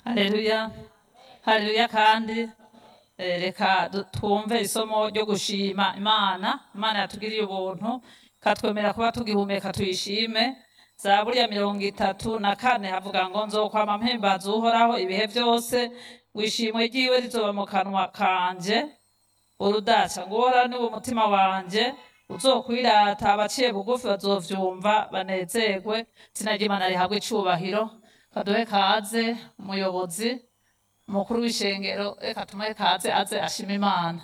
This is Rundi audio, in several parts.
haleluya haleluya kandi eh, reka du- twumve isomo ryo gushima imana imana yatugiriye ubuntu katwemera kuba tugihumeka tuyishime zaburi ya mirongo itatu na kane havuga ngo nzokwama mpimbaza uhoraho ibihe byose wishimwe ryiwe rizoba mu kanwa kanje urudaca ngo uhoraho niwe umutima wanje uzokwirata abaciye bugufi bazovyumva banezerwe izina ry'imana rihabwe icubahiro kaduhe kaze umuyobozi umukuru w'ishengero reka tumuhe kaze aze ashima imana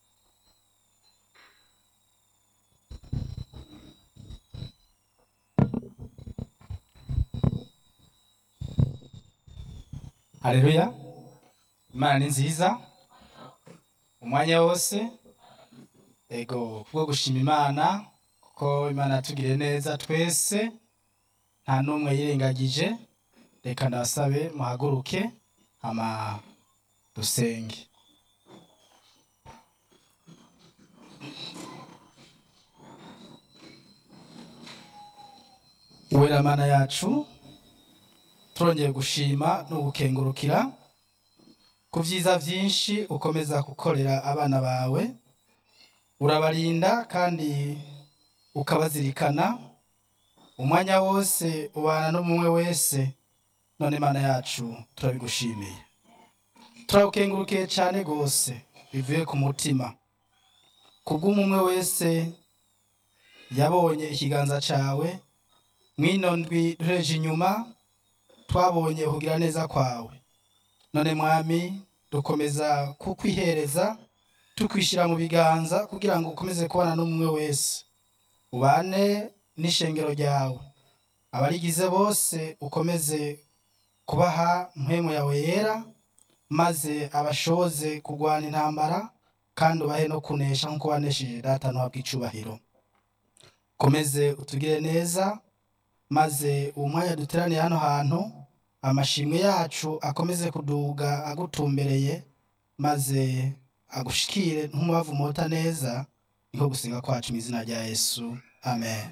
haleluya imana ni nziza umwanya wose ego kubwo gushima imana kuko imana yatugiriye neza twese nta n'umwe yirengagije reka ndabasabe muhaguruke hama dusenge uwera mana yacu turongeye gushima no gukengurukira ku byiza byinshi ukomeza gukorera abana bawe urabarinda kandi ukabazirikana umwanya wose ubana n'umwe wese none mana yacu turabigushimiye turagukengurukiye cyane rwose bivuye ku mutima kubw'umwe wese yabonye ikiganza cyawe mwino ndwi duhereje inyuma twabonye kugira neza kwawe none mwami dukomeza kukwihereza tukwishyira mu biganza kugira ngo ukomeze kubana n'umwe wese ubane n'ishengero ryawe abarigize bose ukomeze kubaha mpemu yawe yera maze abashoze kurwana intambara kandi ubahe no kunesha nk'uko wanesheje data ntuhabwe icubahiro ukomeze utugire neza maze uwo mwanya duteraniye hano hantu amashimwe yacu akomeze kuduga agutumbereye maze agushikire nk'umubavu mota neza niko gusenga kwacu mu izina rya yesu amen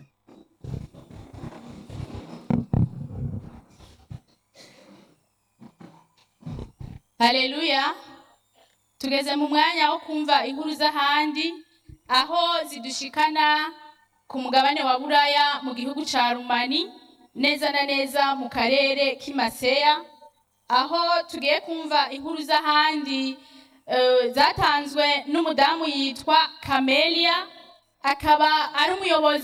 haleluya tugeze mu mwanya wo kumva inkuru z'ahandi aho zidushikana ku mugabane wa buraya mu gihugu ca rumani neza na neza mu karere k'imaseya aho tugiye kumva inkuru z'ahandi eh, zatanzwe n'umudamu yitwa kamelia akaba ari umuyobozi